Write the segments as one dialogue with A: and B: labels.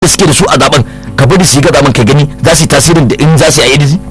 A: da suke da su a zaben ka bari su yi ga zaben ka gani za su yi tasirin da in za su yi a ADC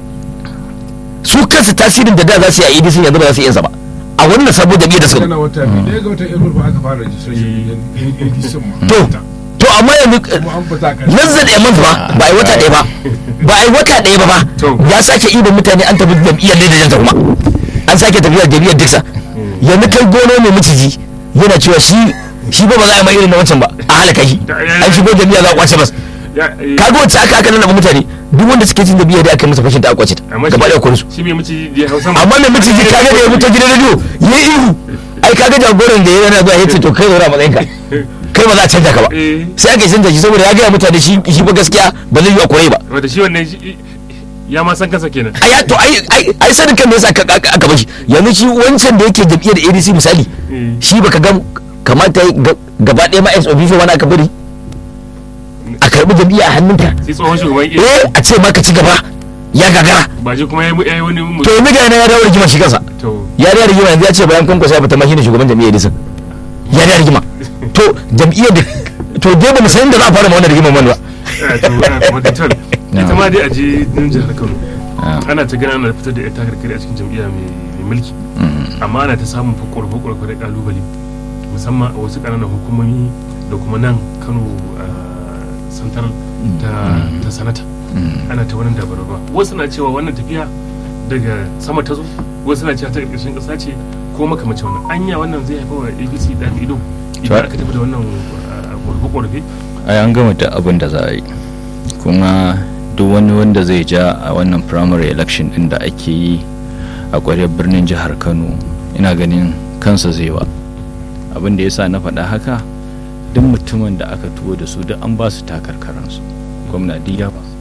A: su kansu tasirin da da za su yi a ADC yanzu ba za su yi yansa ba a wannan sabon jami'ar da suka
B: yana wata biyu ɗaya ga watan april ba aka fara registration ADC ma
A: to to amma yanzu
B: kuma an fita kan
A: lanzar da yamman ba ba a yi wata ɗaya ba ba a yi wata ɗaya ba
C: To.
A: ba ya sake ibin mutane an tafi jam'iyyar ne da janta kuma an sake tafiya jam'iyyar diksa yanzu kai gono mai miciji yana cewa shi shi ba ba za a yi mai irin na wancan ba a halaka shi an shigo jam'iyyar za a kwace bas kaga wacce aka aka nuna mutane duk wanda suke cin jam'iyyar da aka yi masa fashin da aka kwace ta gaba ɗaya kwarusu
C: shi mai mace da hausa
A: amma mai miciji kaga da ya fito gidan rediyo ya yi ihu ai kaga jagoran da ya yana zuwa ya ce to kai zaura matsayin ka kai ba za a canja ka ba
C: Eh.
A: sai aka canja shi saboda ya gaya mutane shi shi ba gaskiya ba zai yi a kurai ba
C: wanda shi wannan shi- ya ma san kansa kenan
A: ai ya- to ai ai ai sanin kan me yasa aka aka aka bashi yanzu shi wancan da yake jam'iyyar ADC misali
C: Eh.
A: shi baka ga kamata ya ga- gaba ɗaya ma ex officio wani aka bari a karɓi jam'iyya a hannunka
C: sai tsohon shugaban iya
A: eh a ce ma ka ci gaba ya gagara
C: ba shi kuma ya yi ya yi wani mu-
A: to yanzu ga yana ya dawo rigima shi kansa
C: to
A: ya da rigima yanzu ya ce bayan kwankwasa ya fita ma shine shugaban jam'iyyar ADC ya da rigima to jam'iyyar da to dai ba mu san inda za a fara ma wannan rigimar wani ba
C: eh, to eh, madatar ita ma dai a je nan jihar Kano ana ta gana ana fitar da ita karkare a cikin jam'iyya mai mai mulki amma ana ta samun fakwarfakwarfa da kalubale musamman a wasu ƙananan hukumomi da kuma nan Kano santar ta ta sanata ana ta wannan dabaraba wasu na cewa wannan tafiya daga sama ta zo wasu na cewa ta ƙarƙashin ƙasa ce ko makamacin wannan anya wannan zai haifar wa apc da ido idan aka tafi da wannan ƙorafe-ƙorafe
D: ai an gama da abin da za a yi kuma duk wani wanda zai ja a wannan primary election din da ake yi a ƙwaryar birnin jihar kano ina ganin kansa zai wa abin da ya sa na faɗa haka duk mutumin da aka tuwo da su duk an ba su takarkaransu gwamna duk ya ba su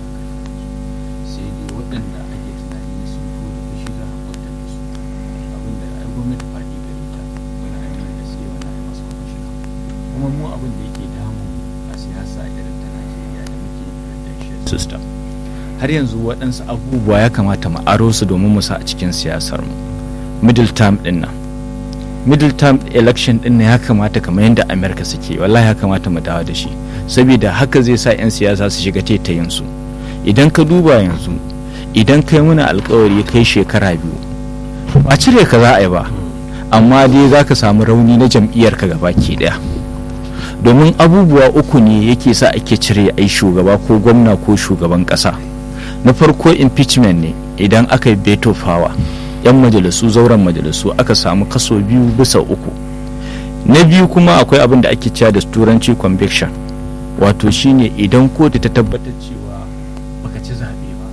D: sai dai waɗanda ake tunani sun tuwo da fushi za a kwatar da su abin da ai gwamnati faɗi gare ta wani ai mana gaske wani ai masa kwamishina kuma mu abin da yake damu a siyasa irin ta najeriya da muke presidential system har yanzu waɗansu abubuwa ya kamata mu aro su domin mu sa a cikin siyasar mu middle term din nan middle term election din nan ya kamata kamar yadda america suke wallahi ya kamata mu dawo da shi saboda haka zai sa 'yan siyasa su shiga taitayin su idan ka duba yanzu idan kai muna alkawari kai shekara biyu ba cire ka za a yi ba amma dai za ka samu rauni na jam'iyyar ka gabaki daya domin abubuwa uku ne yake sa ake cire ai shugaba ko gwamna ko shugaban kasa na farko impeachment ne idan aka yi veto power yan majalisu zauren majalisu aka samu kaso biyu bisa uku na biyu kuma akwai abin da ake cewa da turanci conviction wato shine idan kotu ta tabbatar cewa baka ci zaɓe ba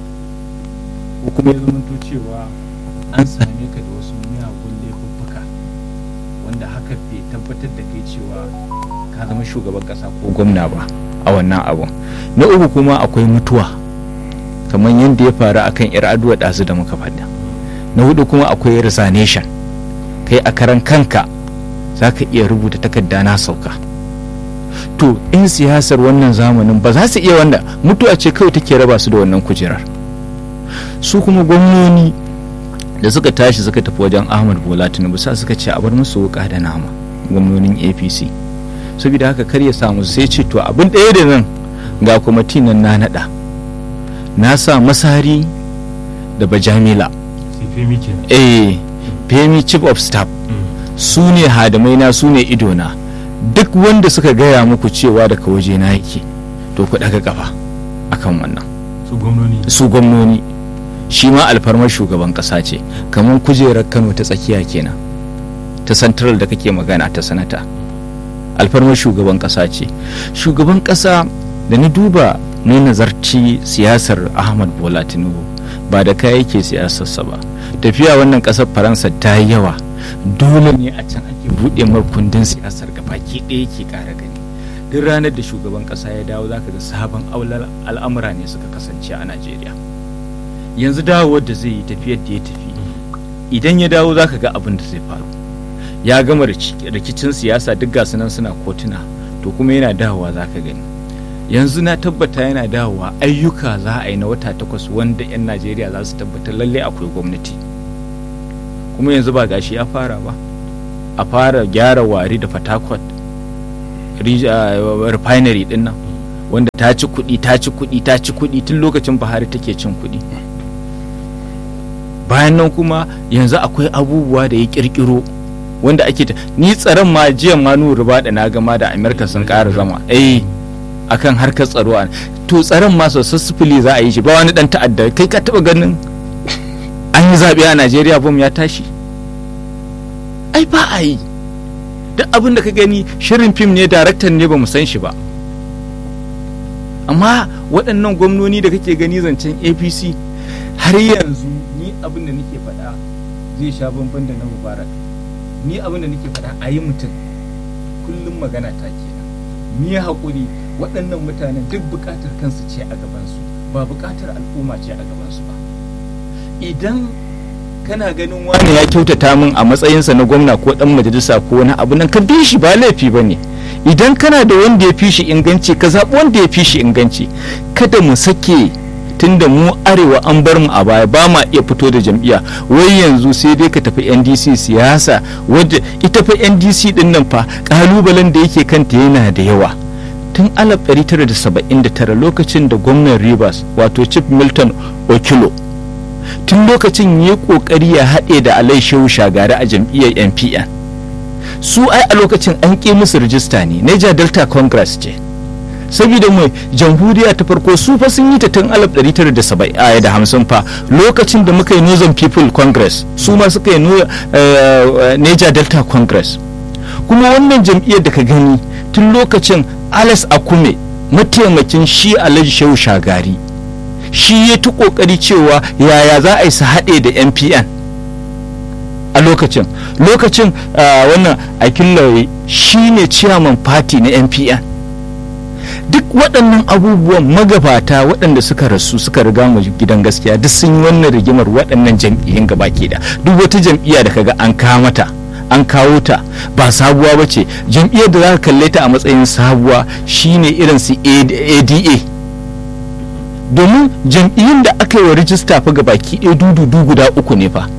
D: ko kuma ya zamanto cewa an same ka da wasu miyagun laifuffuka wanda haka bai tabbatar da kai cewa ka zama shugaban kasa ko gwamna ba a wannan abun na uku kuma akwai mutuwa kamar yadda ya faru akan yar aduwa ɗazu da muka faɗa na hudu kuma akwai resignation kai a karan kanka za ka iya rubuta takarda na sauka to in siyasar wannan zamanin ba za su iya wanda mutuwa ce kawai take raba su da wannan kujerar su kuma gwamnoni da suka tashi suka tafi wajen ahmad bola tinubu sa suka ce a bar musu wuka da nama gwamnonin apc saboda haka kar ya samu sai ce to abin ɗaya da nan ga kwamiti nan na naɗa na sa masari da bajamila
C: sai femi kenan
D: eh femi chief of staff su ne hadamai na su ne idona duk wanda suka gaya muku cewa daga waje na yake to ku daga kafa akan wannan
C: su gwamnoni
D: su gwamnoni shi ma alfarmar shugaban kasa ce kamar kujerar kano ta tsakiya kenan ta central da kake magana ta sanata alfarmar shugaban kasa ce shugaban kasa da na duba na nazarci siyasar ahmad bola tinubu ba da kaya yake siyasarsa ba tafiya wannan kasar faransa ta yi yawa dole ne a can ake buɗe mar kundin siyasar gabaki ɗaya ke ƙara gani duk ranar da shugaban ƙasa ya dawo zaka ga sabon aular al'amura ne suka kasance a najeriya yanzu dawowar da zai yi tafiyar da ya tafi idan ya dawo zaka ga abin da zai faru ya gama rici- rikicin siyasa duk gasu nan suna kotuna to kuma yana dawowa zaka gani yanzu na tabbata yana dawowa ayyuka za a yi na wata takwas wanda 'yan najeriya za su tabbatar lalle akwai gwamnati kuma yanzu ba gashi ya fara ba a fara gyara wari da fatakwat refinery din nan wanda ta ci kuɗi ta ci kuɗi ta ci kuɗi tun lokacin buhari take cin kuɗi bayan nan kuma yanzu akwai abubuwa da ya kirkiro wanda ake ta ni tsaron ma jiya ma nuru ba da na gama da amerika sun ƙara zama eh akan harkar tsaro a to tsaron ma successfully za a yi shi ba wani dan ta'adda kai ka taba ganin an yi zaɓe a najeriya bom ya tashi ai ba a yi duk abin da ka gani shirin fim ne daraktan ne ba mu san shi ba amma waɗannan gwamnoni da kake gani zancen apc har yanzu ni abin da nake faɗa zai sha bamban da na mubarak ni abin da nake faɗa a yi mutum kullum magana ta kenan ni haƙuri waɗannan mutanen duk buƙatar kansu ce a gabansu ba buƙatar al'umma ce a gabansu ba idan kana ganin wani ya kyautata min a matsayinsa na gwamna ko ɗan majalisa ko wani abu nan ka bi shi ba laifi ba ne idan kana da wanda ya fi shi inganci ka zaɓi wanda ya fi shi inganci kada mu sake tunda mu arewa an bar mu a baya ba ma iya fito da jam'iyya wai yanzu sai dai ka tafi ndc siyasa wadda ita fa ndc din nan fa kalubalen da yake kanta yana da yawa tun 1979 lokacin da gwamnan rivers wato chief milton okilo tun lokacin ya kokari ya haɗe da alai shehu shagari a jam'iyyar npn su ai a lokacin an ƙi musu rijista ne niger delta congress ce saboda mai jamhuriya ta farko su fa sun yi ta tun 1950 fa lokacin da muka yi northern people congress su ma suka yi niger delta congress kuma wannan jam'iyyar da ka gani tun lokacin alice akume mataimakin shi alhaji shehu shagari shi ya ta kokari cewa yaya za a yi su haɗe da npn a lokacin lokacin wannan akillawai shi ne chairman party na npn duk waɗannan abubuwan magabata waɗanda suka rasu suka riga mu gidan gaskiya duk sun yi wannan rigimar waɗannan jam'iyyun gaba ke da duk wata jam'iyya da kaga an kawo mata an kawo ta ba sabuwa ba ce jam'iyyar da za ka kalle ta a matsayin sabuwa shine irin su ada domin jam'iyyun da aka yi wa rijista fa ga baki ɗaya dudu guda uku ne fa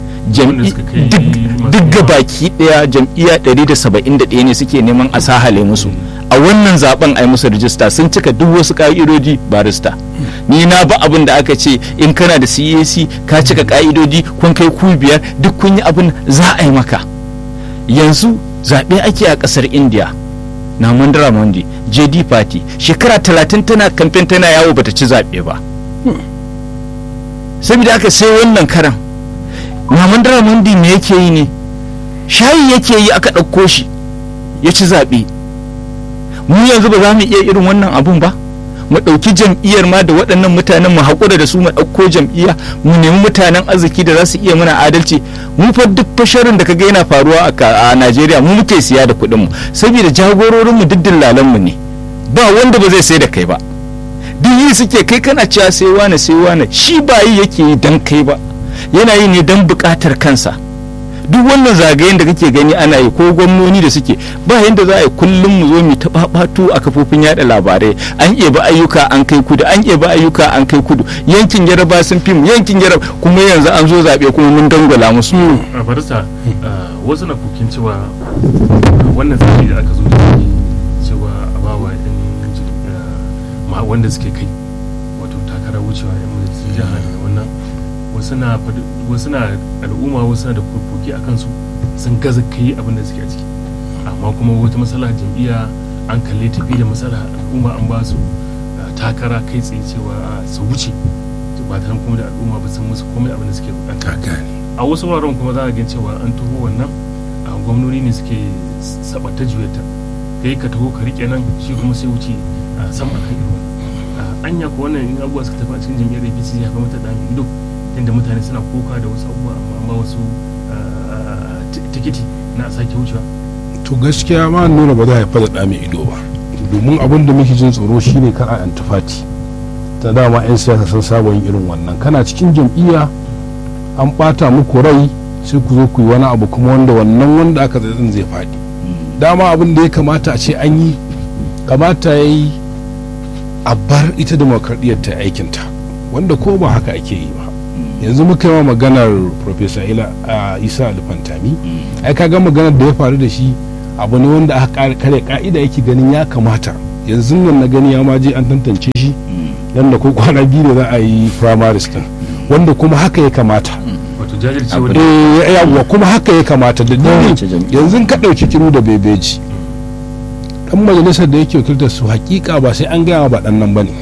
D: duk ga baki ɗaya jam'iyya 171 ne suke neman a sahale musu a wannan zaben ai musu rijista sun cika duk wasu ka'idoji barista ni na ba abin da aka ce in kana da cac ka cika ka'idodi kun kai ku biyar duk kun yi abin za a yi maka yanzu zaɓe ake a ƙasar india na mandara mondi jd party shekara talatin tana kamfen tana yawo bata ci zaɓe ba saboda aka sai wannan karan na mandara mondi me yake yi ne shayi yake yi aka ɗauko shi ya ci zaɓe mu yanzu ba za mu iya irin wannan abun ba mu ɗauki jam'iyyar ma da waɗannan mutanen mu haƙura da su mu ɗauko jam'iyya mu nemi mutanen arziki da za su iya mana adalci mu fa duk fasharin da kaga yana faruwa a Najeriya mu muke siya da kuɗin mu saboda jagororin mu duk dillalan mu ne ba wanda ba zai sai da kai ba duk yi suke kai kana cewa sai wane sai wane shi ba yi yake yi dan kai ba yana yi ne dan buƙatar kansa duk wannan zagayen da kake gani ana yi ko gwamnoni da suke ba yadda za a yi kullum mu zo mu ta babatu a kafofin yada labarai an ba ayyuka an kai kudu an ba ayyuka an kai kudu yankin yaraba sun fi mu yankin yaraba kuma yanzu an zo zaɓe kuma mun dangwala musu
C: a barista wasu na kokin cewa wannan zaɓe da aka zo da cewa a ba wa yan wanda suke kai wato takara wucewa yan majalisar jiha da wannan wasu na al'umma wasu na da kurkuki a kansu sun gaza kai abin da suke a ciki amma kuma wata matsala jam'iyya an kalle tafi da matsala al'umma an ba su takara kai tsaye cewa su wuce ba ta kuma da al'umma ba sun musu komai abin da suke bukata a wasu wuraren kuma za a gan cewa an taho wannan a gwamnoni ne suke sabata juyata kai ka taho ka rike nan shi kuma sai wuce sama kan irin anya ko wannan in abubuwa suka tafi a cikin jam'iyyar APC ya fi mata da ido inda mutane suna kuka da wasu abubuwa amma wasu tikiti na sake wucewa
B: to gaskiya ma nuna ba za a fada da mai ido ba domin abin da muke jin tsoro shine kar a antifati ta dama 'yan siyasa sun saba yin irin wannan kana cikin jam'iyya an bata muku rai sai ku zo ku yi wani abu kuma wanda wannan wanda aka zaɓin zai faɗi dama abin da ya kamata a ce an yi kamata ya yi a bar ita demokradiyyar ta aikinta wanda ko ba haka ake yi ba yanzu muka yi maganar professor ila a isa alfantami ai kaga maganar da ya faru da shi abu ne wanda aka kare ka'ida yake ganin ya kamata yanzu nan na gani ya ma je an tantance shi yadda ko kwana biyu da za a yi primaries din wanda kuma haka ya kamata
C: wato jajircewa
D: Abu
C: da
B: eh yawa kuma haka ya kamata da
D: Kowace jam'iyya.
B: yanzu ka ɗauki kiru da bebeji dan majalisar da yake wakiltar su hakika ba sai an gaya ba dan nan bane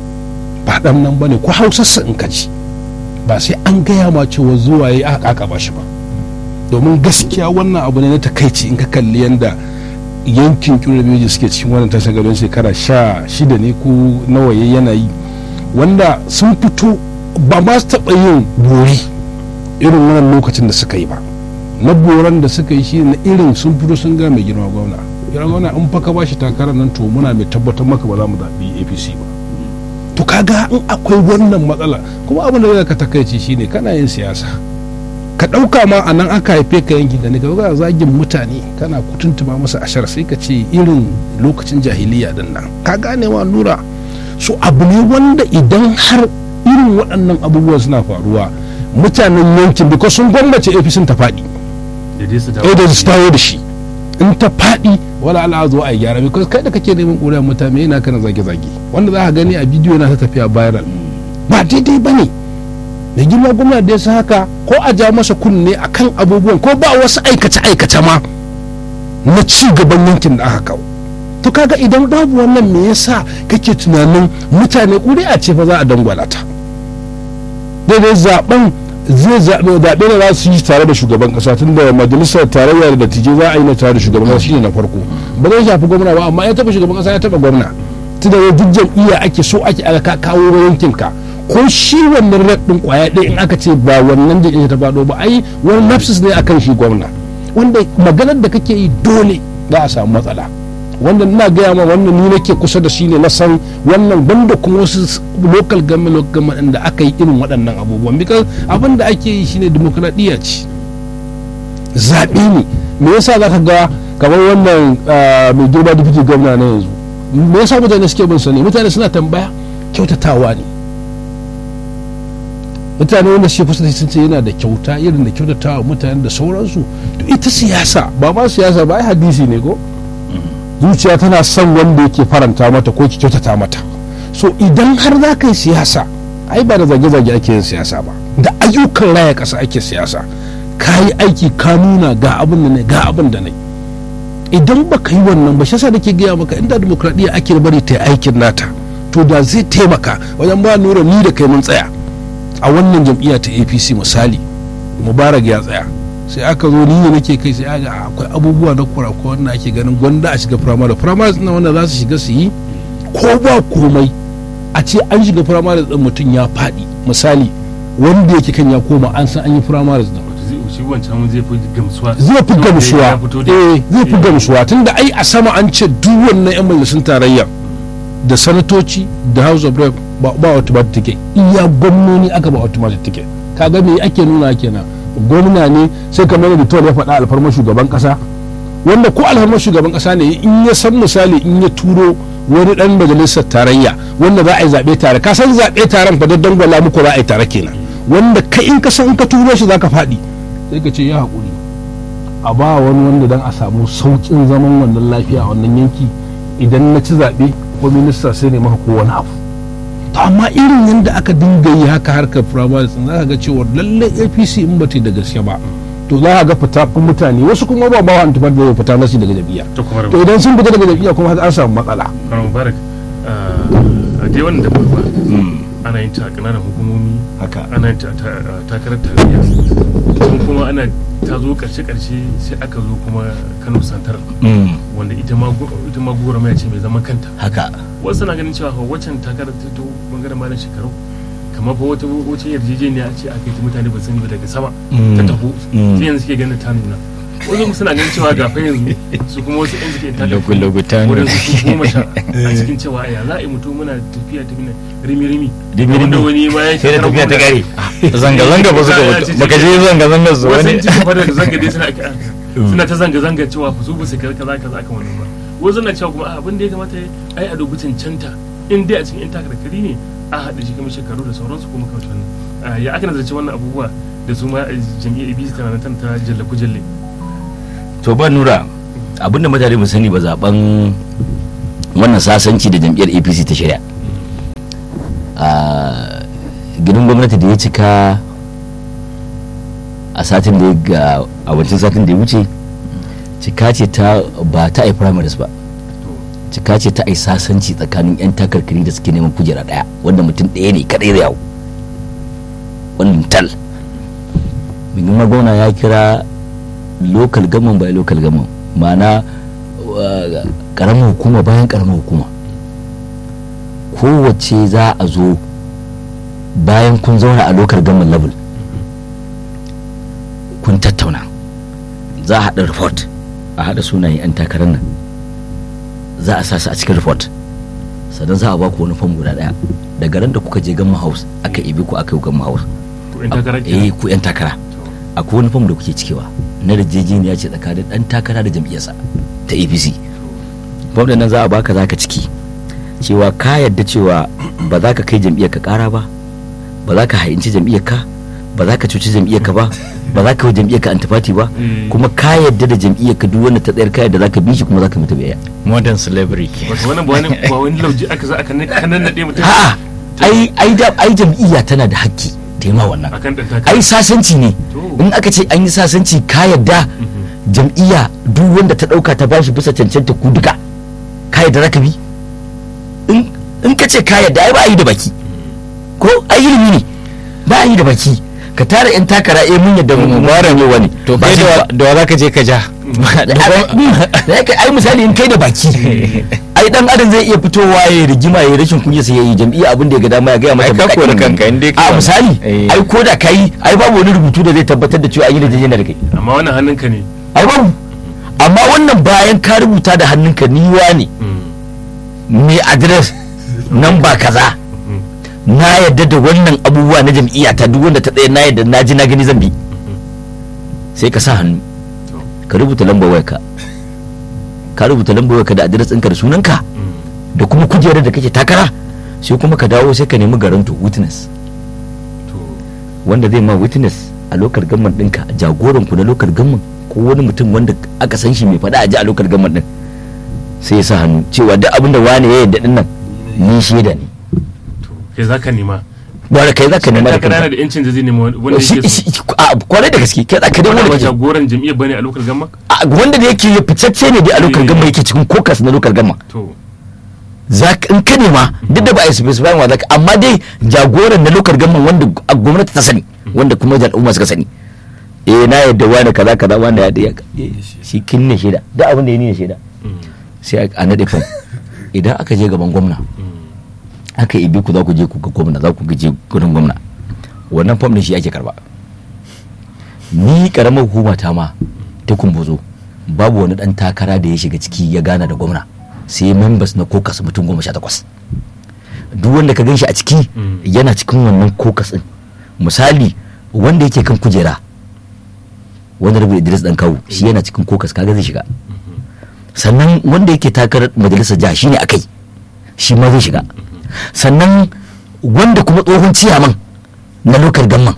B: ba dan nan bane ko hausarsa in ka ci ba sai an gaya ma cewa zuwa yayi aka kaka ba shi ba domin gaskiya wannan abu ne na takaici in ka kalli yanda yankin kiru da bebeji suke cikin wannan tashin gaban shekara sha shida ne ko nawa yayi yana yi wanda sun fito ba ma su taɓa yin bori irin wannan lokacin da suka yi ba na boran da suka yi shi na irin sun fito sun ga mai girma gwamna girma gwamna in fa ka ba shi takarar nan to muna mai tabbatar maka ba za mu zaɓi apc ba to kaga in akwai wannan matsala kuma abin da zai ka takaici shine kana yin siyasa ka ɗauka ma a nan aka haife ka yankin da ne ka ga zagin mutane kana kutuntuma masa ashar sai ka ce irin lokacin jahiliya din nan ka gane wa lura so abu ne wanda idan har irin waɗannan abubuwan suna faruwa mutanen yankin because sun gwamnati apc ta faɗi
C: da dai su dawo
B: eh da su dawo da shi in ta faɗi wala ala zo a yi gyara because kai da kake neman ƙuri'ar mutane yana kana zage-zage wanda za ka gani a bidiyo na ta tafiya viral ba daidai ba ne da girma gwamna da ya sa haka ko a ja masa kunne a kan abubuwan ko ba wasu aikace-aikace ma na ci gaban yankin da aka kawo to kaga idan babu wannan me yasa kake tunanin mutane ƙuri'a ce fa za a dangwala ta daidai zaben zai zaɓe zaɓe da za su yi tare da shugaban ƙasa tun da majalisar tarayya da dattijai za a yi na tare da shugaban ƙasa shine na farko ba zai shafi gwamna ba amma ya taɓa shugaban ƙasa ya taɓa gwamna tun da duk jam'iyya ake so ake aka kawo yankin ka ko shi wannan rep ɗin ƙwaya ɗaya in aka ce ba wannan jam'iyya ta faɗo ba ai wani lapsus ne akan shi gwamna wanda maganar da kake yi dole za a samu matsala wanda ina gaya ma wannan ni nake kusa da shi ne na san wannan banda kuma wasu local government local government da aka yi irin waɗannan abubuwan because abin da ake yi shine demokradiyya ce zaɓe ne me yasa za ka ga kamar wannan mai girma deputy governor na yanzu me yasa mutane suke bin sa ne mutane suna tambaya kyautatawa ne mutane wanda suke kusa da sun ce yana da kyauta irin da kyautatawa mutane da sauransu to ita siyasa ba ma siyasa ba ai hadisi ne ko zuciya tana son wanda yake faranta mata ko ki kyautata mata so idan har za ka yi siyasa ai ba da zage-zage ake yin siyasa ba da ayyukan raya ƙasa ake siyasa ka yi aiki ka nuna ga abin da ne ga abin da ne idan ba ka yi wannan ba shi yasa nake gaya maka inda demokradiyya ake bari ta yi aikin nata to da zai taimaka wajen ba nura ni da kai mun tsaya a wannan jam'iyya ta apc misali mubarak ya tsaya sai aka zo ni ne nake kai sai aga akwai abubuwa na kurakura wanda ake ganin gwanda a shiga firamare firamare na wanda za su shiga su yi ko ba komai a ce an shiga firamare din mutum ya faɗi misali wanda yake kan ya koma an san an yi firamare din
C: wato zai shi wancan zai fi gamsuwa
B: zai fi gamsuwa
C: Ya fito da-
B: eh zai fi gamsuwa tunda ai a sama an ce duk wannan yan majalisun tarayya da sanatoci da house of rep ba ba automatic ticket iya gwamnoni aka ba automatic ticket kaga me ake nuna kenan gwamna ne sai kamar da ya faɗa alfarmar shugaban ƙasa wanda ko alfarmar shugaban ƙasa ne in ya san misali in ya turo wani ɗan majalisar tarayya wanda za a yi zaɓe tare ka san zaɓe taron fa don gwala muku za a yi tare kenan wanda kai in ka san in ka turo shi za ka faɗi sai ka ce ya haƙuri a ba wani wanda dan a samu sauƙin zaman wannan lafiya a wannan yanki idan na ci zaɓe ko minista sai ne maka ko wani abu to amma irin yadda aka dinga yi haka harkar firamare za ka ga cewa lallai apc in ba ta yi da gaske ba to za ka ga fita kun mutane wasu kuma ba ba wa antifar da zai fita nasi daga jam'iyya
C: ta kuma
B: to idan sun fita daga jam'iyya kuma haka an samu matsala
C: Kwaro Mubarak a dai wannan da ba ana yin ta a ƙananan hukumomi
A: haka
C: ana yin ta a ta- a takarar tarayya tun kuma ana ta zo ƙarshe-ƙarshe sai aka zo kuma Kano Santar wanda ita ma gu- ita ma gora mai ce mai zaman kanta
A: haka
C: wasu na ganin cewa fa waccan takarar ta to bangaren malam shekaru kamar fa wata wata yarjejeniya ce aka yi mutane ba sani ba daga sama ta taho
A: Mm.
C: sai yanzu suke ganin ta nuna wasu kuma suna ganin cewa ga fa yanzu su kuma wasu yan suke takarar
D: Lugu-lugu ta nuna.
C: wurin su goma sha a cikin cewa ya za a yi mutum muna tafiya ta mina rimi-rimi
A: Rimi-rimi.
C: wanda wani ma ya
A: sai da tafiya ta kare
D: zanga-zanga ba suka
C: Ya
D: fito
C: ce-
D: baka je zanga-zanga su
C: wasu
D: wani
C: yan cikin fadar zanga dai suna suna ta zanga-zanga cewa fa su ba su kaza kaza aka wani ba wasu na cewa kuma a, abin da ya kamata ai a dubi cancanta in dai a cikin yan takarkari ne a haɗa shi kamar shekaru da sauransu kuma kamar wannan Ah, ya aka nazarci wannan abubuwa da su ma eh, jam'iyyar abc tana nan tana ta jalle kujalle
A: to ba nura abinda mutane mu sani ba zaben wannan sasanci da jam'iyyar apc ta shirya a gidan gwamnati da ya cika a satin da ya ga a wancan satin da ya wuce cika ce ta ba ta a primaries ba cika ce ta a sasanci tsakanin 'yan takarkari da suke neman kujera daya wanda mutum ɗaya ne kadai da yawo wannan tal mai magana ya kira local government by local government ma'ana karamar hukuma bayan karamar hukuma kowace za a zo bayan kun zauna a local government level kun tattauna za a haɗa report a haɗa sunayen 'yan takarar nan za a sa su a cikin report sannan za a ba ku wani fam guda ɗaya daga ran da kuka je gamma house aka ibi ku aka yi gamma house
C: ko in takara
A: eh ku 'yan takara akwai wani fam da kuke cikewa na yarjejeniya ce tsakanin dan takara da jam'iyyarsa ta apc fam da nan za a baka za ka ciki cewa ka yadda cewa ba za ka kai jam'iyyar ka kara ba ba za ka hayinci jam'iyyar ka ba za ka cuci jam'iyyar ka ba ba za ka yi jam'iyyar ka antifati ba kuma ka yadda da jam'iyyar ka duk wanda ta tsayar ka yadda za ka bi shi kuma za ka mutu biyayya
D: modern slavery
C: wato wannan ba wani ba wani lauji aka za aka nan kanan nade mutum
A: a'a ai ai da ai jam'iyya tana da hakki ta yi ma wannan
C: akan dan takara
A: ai sasanci ne
C: To.
A: in aka ce an yi sasanci ka yadda jam'iyya duk wanda ta dauka ta bashi bisa cancanta ku duka ka yadda zaka bi in in ka ce ka yadda ai ba a yi da baki ko ai ilimi ne ba a yi da baki ka tara yan takara eh mun yadda mu mara ne wani
D: to
A: ba
D: kai
A: shi
D: da
A: ba
D: wa za ka je ka ja
A: da yake ai misali in kai da baki ai dan adam zai iya fitowa ya rigima ya rashin kunya sai ya yi jam'iyya abin da ya ga dama ya ga mata
D: Ai, ka
A: bakakin
D: kori
A: maganganu.
D: kanka, in dai ka
A: a
D: wannan.
A: misali
D: Eh.
A: ai ko da kai ai babu wani rubutu da zai tabbatar da cewa an yi da jijina da kai
C: amma wannan hannunka ne
A: ai babu amma wannan bayan ka rubuta da hannunka niwa ne mai adres nan ba kaza na yadda da wannan abubuwa na jam'iyya ta duk wanda ta tsaye na yadda na ji na gani zan bi sai ka sa hannu ka rubuta lambar wayarka ka rubuta lambar wayarka da adres ɗinka da sunanka da kuma kujerar da kake takara sai kuma ka dawo sai ka nemi garanto witness
C: to
A: wanda zai ma witness a lokar gamman ɗinka jagoran ku na lokar gamman ko wani mutum wanda aka san shi mai faɗa a ji a lokar gamman ɗin sai ya sa hannu cewa duk abin da wani ya yadda ɗin nan ni shaida ne
C: to kai zaka nema
A: ba da kai zaka
C: dan
A: nema da
C: takara yana
A: kanka
C: da yancin da zai nema wanda
A: shi
C: yake so
A: shi- a kwarai da gaske kai zaka dai
C: wanda ba
A: wanda ke
C: jagoran jam'iyyar bane a lokal gamma
A: a, wanda da yake fitacce ne dai a lokar
C: Eh.
A: gamman yake cikin kokas na lokar gamman
C: to
A: za ka in ka nema duk da ba a yi specify wa zaka amma dai jagoran na lokar gamman wanda a gwamnati ta sani wanda kuma al'umma suka sani eh na yadda wani kaza kaza wani ya ya eh, shi kin ne shaida duk abin da ya ni ne shaida sai a nade fam idan aka je gaban gwamna aka ibi ku za ku je ku ga gwamna za ku je gurin gwamna wannan fam din shi ake karba ni karamar hukuma ta ma ta kumbuzo babu wani dan takara da ya shiga ciki ya gana da gwamna sai members na kokas mutum goma sha takwas duk wanda ka gan shi a ciki
C: Mm.
A: yana cikin wannan kokas din misali wanda yake kan kujera wanda rabu idris dan kawu shi yana cikin kokas kaga zai shiga sannan wanda yake takarar majalisar jiha shine akai shi ma zai shiga sannan wanda kuma tsohon ciyaman na lokal gamman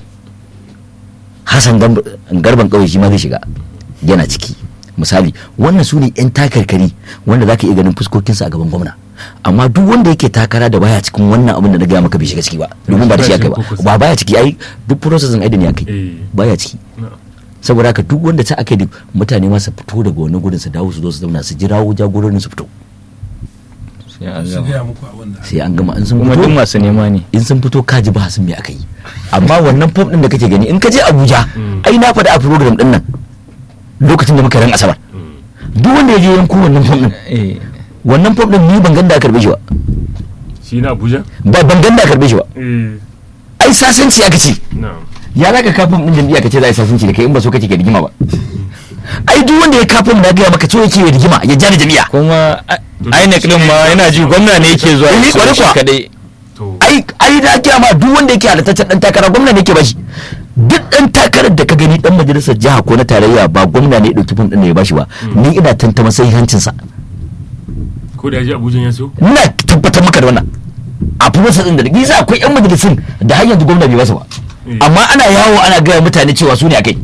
A: hassan Gamb- garban kauye shi ma zai shiga yana ciki misali wannan su ne 'yan takarkari wanda za ka iya ganin fuskokinsa a gaban gwamna amma duk wanda yake takara da baya cikin wannan abin da na gaya maka bai shiga ciki ba domin ba da shi aka ba ba baya ciki ai duk processin ai da ne aka yi
C: eh
A: baya ciki
C: na
A: saboda haka duk wanda ta aka yi mutane ma su fito daga wani gudun su dawo su zo su zauna su jirawo jagororin su fito
D: sai an
B: su
D: gama
B: gaya muku abin da
A: sai an gama in sun
D: kuma duk
A: fito
D: masu nema ne
A: in sun fito kaji ba sun me aka yi amma wannan fom din da kake gani in ka je Abuja
C: Mm.
A: ai na faɗa a program din nan lokacin da muka ran asabar duk wanda ya je yanko wannan fom din
D: eh
A: wannan fom din ni ban ganda a karbe shi ba
C: shi na Abuja
A: ba ban ganda a karbe shi ba
C: eh
A: ai sasanci aka ce
C: na
A: ya zaka ka fom din jam'iyya ka ce za a yi sasanci da kai in ba so kake ka rigima ba ai duk wanda ya ka fom na gaya maka so yake ya rigima ya ja da jami'a
D: kuma a- INEC din ma yana ji gwamna ne yake zuwa
A: Eh,
D: ya
A: kwarai
D: shi
A: kuwa.
D: kadai
C: to
A: ai ai da ake ma duk wanda yake halattaccen dan takara gwamna ne yake bashi duk dan takarar da ka gani dan majalisar jiha ko na tarayya ba gwamna ne ya dauki fom din da ya bashi ba ni ina tantama sai hancin sa
C: ko da ya je Abuja ya siyo
A: ina tabbatar maka da wannan a furusa din da gisa akwai yan majalisun da har yanzu gwamna bai basa ba
C: Eh.
A: amma ana yawo ana gaya mutane cewa su ne akai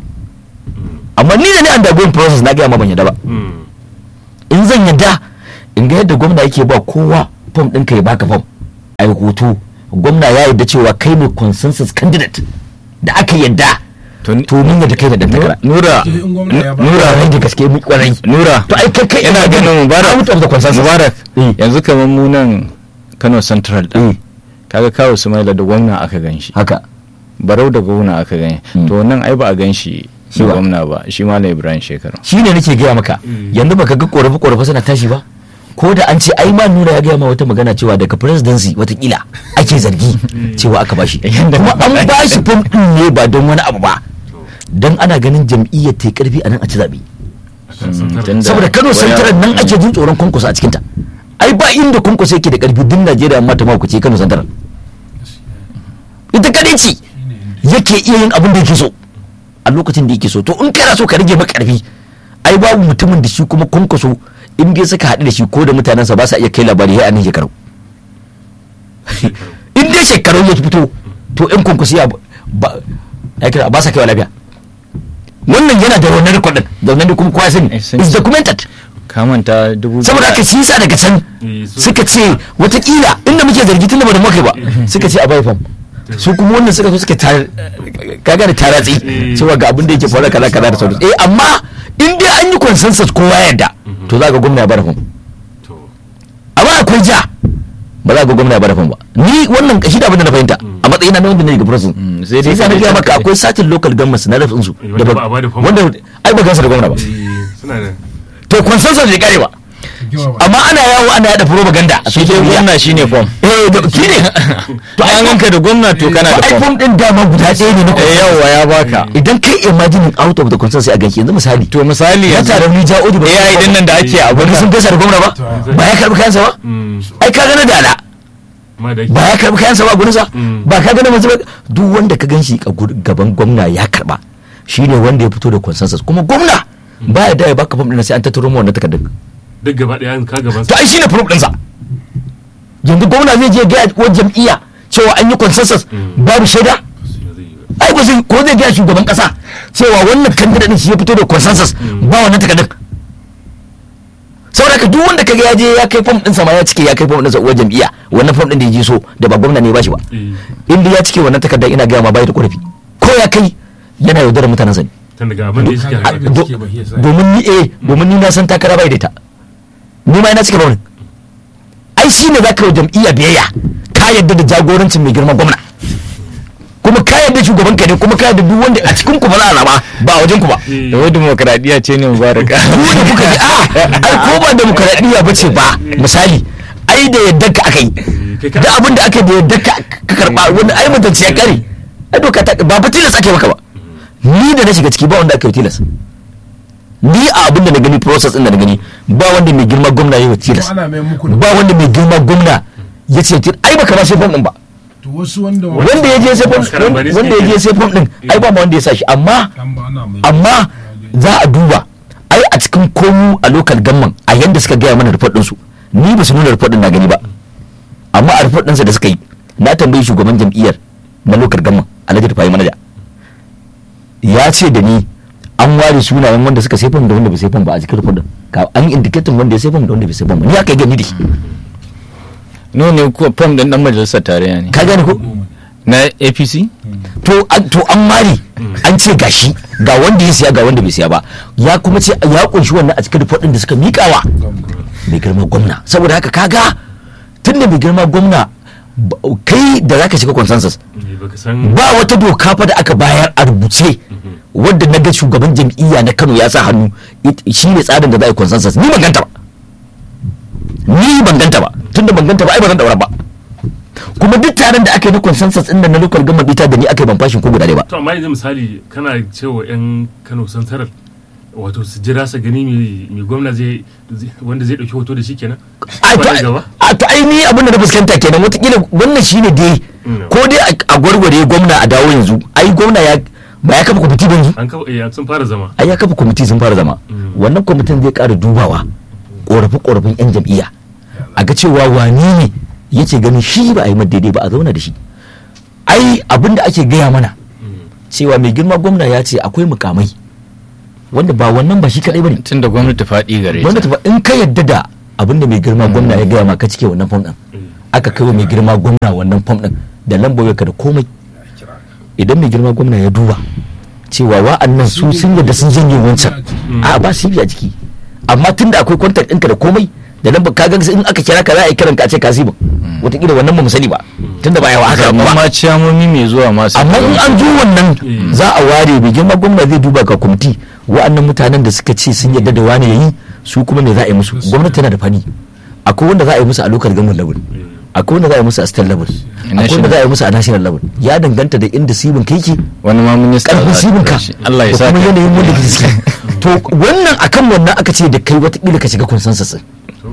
A: amma ni da ni an dagoyin process na gaya ma ban yadda ba
C: Mm.
A: in zan yadda in ga yadda gwamna yake ba kowa fom ɗinka ya baka fom a yi hoto gwamna ya yarda cewa kai ne consensus candidate da aka yadda
D: to
A: to mun yadda kai da dan takara
D: nura
B: in gwamna ya ba
A: nura rai da gaske mu kwarai
D: nura
A: to ai kai kai
D: ina ganin mubarak
A: out of the consensus
D: mubarak
A: Eh.
D: yanzu kamar mu nan kano central
A: Eh,
D: din kaga kawo sumaila da gwamna aka gan shi
A: haka
D: barau da gwamna aka gan
A: Mm.
D: to nan ai ba a gan shi
A: Shi
D: da
A: ba.
D: gwamna ba shi malam ibrahim shekaru
A: shi ne nake gaya maka yanzu baka ga korafe korafe suna tashi ba ko da an ce ai ma nuna ya gaya ma wata magana cewa daga presidency watakila ake zargi cewa aka bashi kuma an bashi fom din ne ba don wani abu ba don ana ganin jam'iyyar ta yi karfi a nan a ci zaɓe
D: tunda
A: saboda kano
D: waya-
A: santarar nan ake jin tsoron kwankwaso a cikinta ai ba inda kwankwaso yake da karfi duk najeriya amma ta mako ce kano santarar ita kadai ce yake iya yin abin da yake so a lokacin da yake so to in kana so ka rage maka karfi ai babu mutumin da shi kuma kwankwaso in dai suka haɗu da shi ko da mutanensa ba sa iya kai labari ya nan shekaru in dai shekaru ya fito to in kwankwaso ya ba ya kira ba sa kaiwa lafiya wannan yana da wannan rikodin da wannan kuma kowa ya sani
D: Eh, sun
A: is
D: ce.
A: documented
D: ka manta dubu
A: saboda haka shi yasa daga can
C: Eh, so-
A: suka ce watakila inda muke zargi tun da ba da muka ba suka ce a bai fam su kuma wannan suka zo suka tar kaga da taratsi
C: Eh.
A: cewa ga abin da yake faruwa kaza kaza da sauransu eh amma in dai an yi consensus kowa ya yarda to za ga gwamna ya bada fam
C: to
A: amma akwai ja ba za ga gwamna ya bada fam ba ni wannan shi da abin da na fahimta a matsayin na wanda ne daga process
D: Mm,
A: sai
D: sai dai
A: dai na
D: ka
A: gaya
D: dai
A: maka
D: ka-
A: akwai satin local governments na rafin su
C: Eh, wanda ba a bada fam ba.
A: wanda ai ba gansa da gwamna ba
C: eh, suna da
A: to consensus bai kare ba amma ana yawo ana yada propaganda a
D: shi dai
A: social media.
D: gwamna shine fom
A: eh da shi ne
D: to an ganka da gwamna to kana da fom
A: iphone din dama guda ɗaya ne na
D: eh
A: consensus.
D: yawa ya baka
A: idan kai imagining out of the consensus sai a ganki yanzu misali
D: to misali
A: ya
D: yanzu
A: tare ni ja odi ba
D: AI din nan da ake a
A: wani sun gasa da gwamna ba ba ya karbi kayansa ba
C: mm,
A: ai ka gana dala
C: ma da
A: ba ya karbi kayansa ba gurinsa
C: Mm.
A: ba ka gana masu duk wanda ka gan shi a gur- gaban gwamna ya karba shine wanda ya fito da consensus kuma gwamna ba ya da ya baka fam ɗin sai an tattaro mu wannan takardar
C: duk gaba daya ka gaban
A: to ai shine proof ɗinsa yanzu gwamna zai je ga wa jam'iyya cewa an yi consensus
C: Mm.
A: babu shaida ai ba zai ko zai gaya shugaban kasa cewa wannan candidate din shi ya fito da consensus ba wannan takardar saboda haka duk wanda kaga ya je ya kai form din sa ma ya cike ya kai form din sa uwar jam'iyya wannan form din da ya je so da ba gwamna ne ba shi ba
C: Eh,
A: in dai ya cike wannan takardar ina gaya ma bai da korafi ko ya kai yana yaudarar mutanen sa ne
C: tun daga abin da ya suke
B: A-
C: haka
A: Do-
B: cike ba, shi yasa.
A: domin ni eh domin ni na san takara bai da ita ni ma ina cike ba ai shine zaka yi wa jam'iyya biyayya ka yadda da jagorancin mai girma gwamna kuma ka yadda shugaban ka ne kuma ka yadda duk wanda a cikin ku ba za a zaba ba a wajen ku ba
C: Eh,
D: da wai demokradiyya ce ne mubaraka
A: ku da kuka ji a ai ko ba demokradiyya ba ce ba misali ai da yadda ka aka yi
C: kai ka-
A: da abin da aka yi da yadda ka ka karba wanda ai mutunci ya kare ai doka ta ba fa tilas ake maka ba ni da na shiga ciki ba wanda aka yi tilas ni a abin da na gani process din da na gani ba wanda mai girma gwamna ya yi tilas
B: ana mai muku da
A: ba wanda mai girma gwamna ya ce tilas ai baka ba sai fom din ba
B: to wasu wanda
A: wanda ya je sai fom
C: Maskaran ba ne
A: wanda ya je sai fom din ai ba ma wanda ya sa shi amma
B: dan ba ana mai
A: amma za a duba ai a cikin komu a local gamman a yanda suka gaya mana report ɗinsu ni ba su nuna report ɗin na gani ba amma a report ɗinsa da suka yi na tambayi shugaban jam'iyyar na local gamman alhaji rufayi manaja ya ce da ni an ware sunayen wanda suka sai fam da wanda bai sai fam ba a cikin report ɗin ka an yi indicating wanda ya sai fam da wanda bai sai fam ba ni aka yi gani da shi
D: no ne ko fom din dan majalisar tarayya ne
A: ka gane ko
D: na apc
A: to an to an mari an ce gashi ga wanda ya siya ga wanda bai siya ba ya kuma ce ya kunshi wannan a cikin report ɗin da suka miƙawa mai girma gwamna saboda haka kaga tunda mai girma gwamna ba- kai da zaka shiga consensus
C: eh, baka san
A: ba wata doka fa da aka bayar a rubuce wadda na ga shugaban jam'iyya na Kano ya sa hannu it- shi ne tsarin da za a yi consensus ni ban ganta ba ni ban ganta ba tunda ban ganta ba ai ba zan daura ba kuma duk taron da aka yi na consensus din nan na local government ita da ni aka yi ban fashin ko guda ɗaya ba
C: to amma yanzu misali kana cewa yan Kano Central wato su jira su gani mai mai gwamna zai zai- wanda zai dauki hoto da shi kenan
A: a to
C: Ba da
A: ai-
C: gaba
A: a to ai ni abin da na fuskanta kenan watakila wannan shine dai
C: Mm.
A: ko dai a- a gwargware gwamna a dawo yanzu ai gwamna ya ba ya kafa kwamiti ba yanzu
C: an kafa eh, sun fara zama
A: ai ya kafa kwamiti sun fara zama
C: Mm.
A: wannan kwamitin zai ƙara dubawa ƙorafe ƙorafen yan jam'iyya a ga cewa wani ne yake ganin shi ba a yi mata daidai ba a zauna da shi ai abin da ake gaya mana cewa mai girma gwamna ya ce akwai mukamai wanda ba wannan ba shi kadai bane
D: tun da gwamnati faɗi gare ta
A: gwamnati ba in ka yadda da abinda mai girma gwamna ya gaya ma ka cike wannan fom din aka kai wa mai girma gwamna wannan fom din da lambar ka da komai idan mai girma gwamna ya duba cewa wa'annan su sun yadda sun janye wancan a ba su yi a jiki amma tunda akwai kwantar ɗinka da komai da lambar ka ga in aka kira ka za a yi kiran ka a ce ka zibin wataƙila wannan ba mu sani ba tunda ba yawa haka
D: amma
A: ba
D: ma ciyamomi mai zuwa masu
A: amma in an zo wannan za a ware mai girma gwamna zai duba ga kwamiti wa'annan mutanen da suka ce sun yarda da wani yayi su kuma me za a yi musu gwamnati tana da fani akwai wanda za a yi musu a local government level akwai wanda za a yi musu a state level akwai wanda za a yi musu a national level ya danganta da inda sibin kai ke
D: wani ma minista
A: karfin
D: za a
A: sibin ka
D: tura shi. Allah ya
A: da
D: sa
A: kuma yanayin wanda ke ciki to wannan akan wannan aka ce da kai watakila ka shiga consensus din.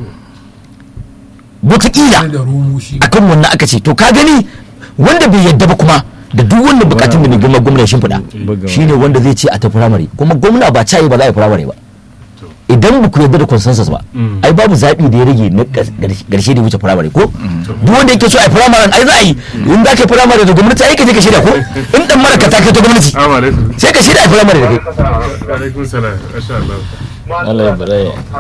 A: watakila
B: da romo shi
A: akan wannan aka ce to ka gani wanda bai yadda ba kuma da duk wannan bukatun da mai girma gwamna ya shimfiɗa
D: Buga
A: shine wanda zai ce a ta firamare kuma gwamna ba cayi ba za a yi firamare ba idan ba ku yarda da consensus ba
C: Mm.
A: ai babu zaɓi da ya rage na ƙarshe da ya wuce firamare ko duk wanda yake so a yi firamare ai za a yi in za ka yi firamare da gwamnati ai ka je ka shirya ko in dan mara ka ta kai ta gwamnati
C: Assalamu alaikum.
A: sai ka shirya a firamare da kai
C: Alaikum salam. Masha Allah.
D: Allah ya bare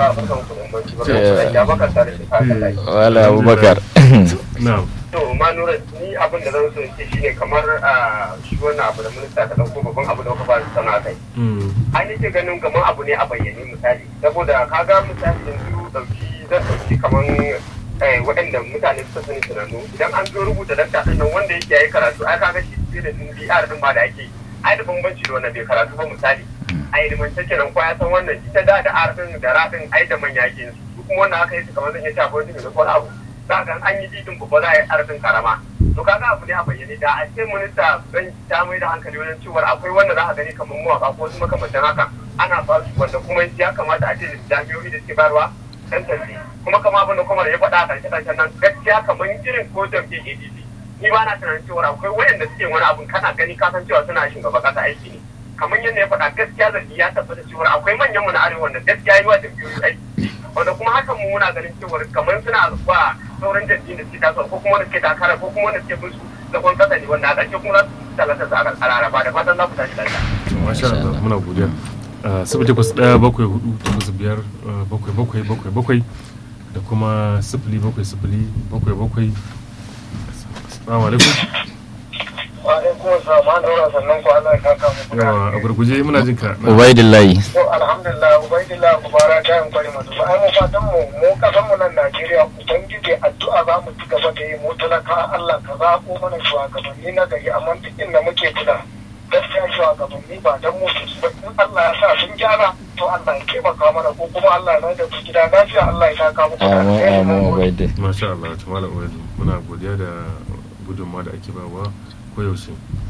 D: wala abubakar
C: Na'am.
E: to ma nura ni abin da zan so in ce shine kamar a shi wannan abu da minista ka dauko babban abu da kuka ba sana kai
C: Mm.
E: an yi ganin kamar abu ne a bayyane misali saboda kaga misali yanzu dauki zan dauki kamar eh, waɗanda mutane suka sani tunanu idan an zo rubuta dakta ɗin nan wanda yake yayi karatu ai kaga shi sai da din BR din ma da ake yi. ai da bambanci da wannan bai karatu ba misali a ilimance kenan ko ya san wannan ita da da R din da ra din ai da manya yake yin su su kuma wannan aka yi su kamar zan iya shafa wani da wani abu za ga an yi didin babba za a yi R din karama to kaga abu ne a bayyane da a ce minista zan ta mai da hankali wajen cewa akwai wanda za a gani kamar mawaka ko wasu makamantan haka ana ba su wanda kuma ya kamata a ce da jami'o'i da suke bayarwa tantance kuma kama abin da kuma da ya faɗa a ƙarshe ƙarshen nan gaskiya kamar irin ko jam'iyyar ADC ni ba na tunanin cewa akwai wayanda suke wani abun kana gani ka san cewa suna shugaban ƙasa aiki ne kamar yadda ya faɗa gaskiya zargi ya tabbata cewa akwai manyan mu na arewa wanda gaskiya yi wa jam'iyyoyi aiki wanda kuma hakan mu muna ganin cewa kamar suna ba sauran jam'iyyun da suke tasowa ko kuma wanda suke takara ko kuma wanda suke bin su zagon ƙasa ne wanda a ƙarshe kuma za su talata su a rarraba da fatan za ku tashi lafiya.
C: To, Masha Allah. Muna godiya. Ah, Sifili takwas ɗaya bakwai hudu takwas biyar ah, bakwai bakwai bakwai bakwai da kuma sifili bakwai sifili bakwai bakwai. Assalamu alaikum.
E: Wa'alaikun salam, an daura sannan ku Allah ya kaka muku
C: Yawa a gurguje muna jin ka.
D: ubaidillahi
E: To alhamdulillah ubaidillah kubara ta yin kwari masu ai mu fatan mu mu kasan mu nan Najeriya ubangiji addu'a za mu ci gaba da yi mu talaka Allah ka zaɓo mana shugabanni na gari amma duk inda muke kula gaskiya shugabanni ba dan mu su ba in Allah ya sa sun gyara to Allah ya taimaka mana ko kuma Allah ya mai da ku gida lafiya Allah ya taka muku da
D: amin
E: alheri.
D: amin ubaidi
C: Masha Allah. Ta malam Uwaidu. Muna godiya da gudunmawa da ake bawa koyaushe.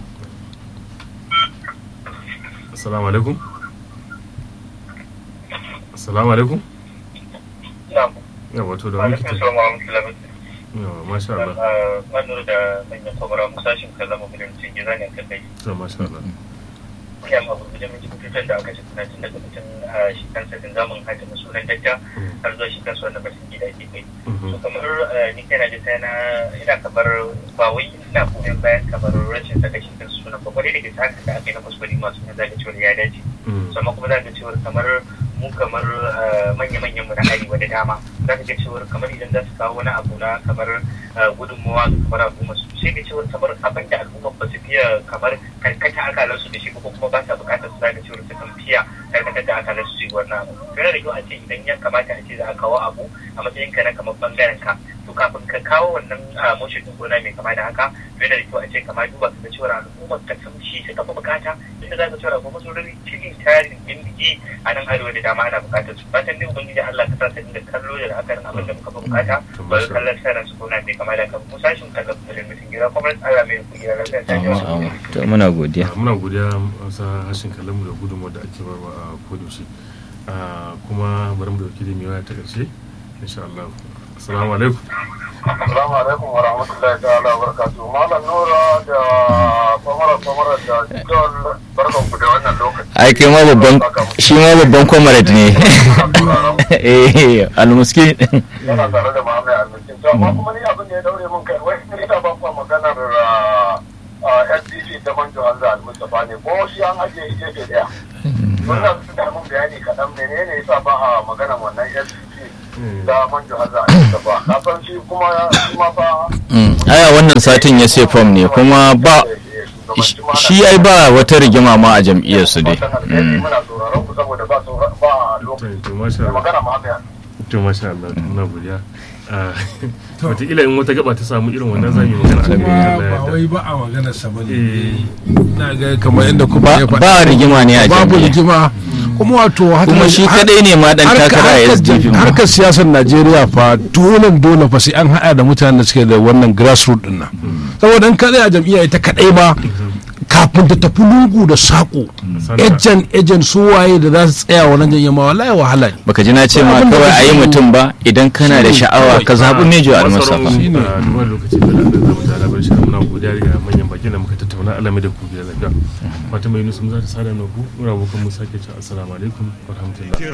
C: Assalamu alaikum. Assalamu alaikum.
E: Na'am.
C: Yawa to da
E: Wa
C: muke
E: alaikum
C: ta.
E: salam wa rahmatullahi
C: Yawa masha Allah.
E: Manur da manyan kwamara musashin kallama gudun cin gida ne kan kai.
C: To masha Allah.
E: kyan abu da muke fitar da aka ce tun daga mutum a shi kansa din zamun haka na sunan dakta har zuwa shi kansa wannan batun gida ke kai
C: Mhm.
E: so kamar eh, ni kana da tana ina kamar ba wai ina goyon bayan kamar rashin saka shi kansa sunan ba kwarai da gaske haka da aka yi na kuskure masu na zaga cewa ya dace
C: Mm.
E: so amma kuma za ka cewa kamar mu kamar eh, manya-manyan mu na arewa da dama za ka ga cewa kamar idan za su kawo wani abu na kamar eh, gudunmawa ga kamar al'umma su sai ga cewa kamar abin da al'umma ba su fiye kamar karkata akalansu da shi ba ko kuma ba sa bukatar su zaga cewa su kan fiya karkatar da akalansu su yi wannan abu yana da kyau a ce idan ya kamata a ce za a kawo abu a matsayin ka na kamar bangaren ka to kafin ka kawo wannan motion din gona mai kama da haka to yana da kyau a ce kama duba ka ga cewa al'ummar ka sun shi suka fi bukata inda za ka cewa al'umma sun rari cikin tarin bindigi a nan arewa da dama ana bukatar su fatan dai ubangiji Allah ka sa su inda kallo da la'akarin abin da muka fi bukata ba ga kallon sanar su gona mai kama da haka mu sashin kallon da mutum gida kuma Allah mai kugira lafiya ta
D: amin amin to muna godiya
C: muna godiya sa hashin kallon mu da gudunmuwar da ake barwa a kodaushe kuma bari mu dauki da mai waya ta ƙarshe insha Allah assalamu alaikum
E: Assalamu alaikum wa rahmatullahi ta'ala wa barakatuhu. Malam Nura da kwamara kwamara da John barkan ku da wannan lokaci.
D: ai kai ma babban shi ma babban comrade ne eh almuski
E: Yana tare da Muhammad Almiskin. To amma kuma ni abin da ya daure mun kai wai ni da ban kwa maganar SDC ta Manjo Hanza Al-Mustafa ne ko shi an ajiye gefe daya. Wannan su da mun bayani kaɗan menene yasa ba a maganar wannan SDC da manjo haza a yi ba na san shi kuma ya shi ma fa
D: Mm. aya wannan satin ya sai fom ne kuma ba shi ai ba wata rigima ma a jam'iyyar su dai Mm.
E: muna sauraron ku saboda ba saura- ba lokaci
C: to masha
E: da
C: Allah
E: magana ma haka
C: to masha Allah to muna godiya Ah, wataƙila in wata gaba ta samu irin wannan za mu yi magana a kan
B: kuma
C: Allah ya
B: ba
C: yarda.
B: wai ba a magana sa bane
C: Eh,
B: na ga kamar yadda kuma
D: ba
B: ya faɗa
D: ba rigima ne a
B: babu
D: jam'iyyar
B: rigima kuma wato haka
D: kuma shi kadai ne ma dan
B: harka-
D: takara a
B: harkar-
D: SDP ma.
B: harkar siyasar najeriya fa dole dole fa sai an haɗa da mutanen da suke da wannan grassroots din nan saboda in kadai a jam'iyya ita kadai ba kafin ta tafi lungu da saƙo
C: Sanda.
B: ejen ejen su waye da za su tsaya wannan jam'iyya ma wallahi wahala ne
D: baka ji na ce ma
B: Abin da
D: kawai a yi
B: kake so-
D: mutum ba idan kana da sha'awa ka zaɓi mejo
C: masu
D: almusafa
C: rauni, ah, duba da lokaci da Allah za mu ta labar shi muna godiya ga manyan bakin da muka tattauna alame da ku da lafiya Fatima Yunus mun za ta sada na ku muna abokan mu sake cewa assalamu alaikum wa rahmatullah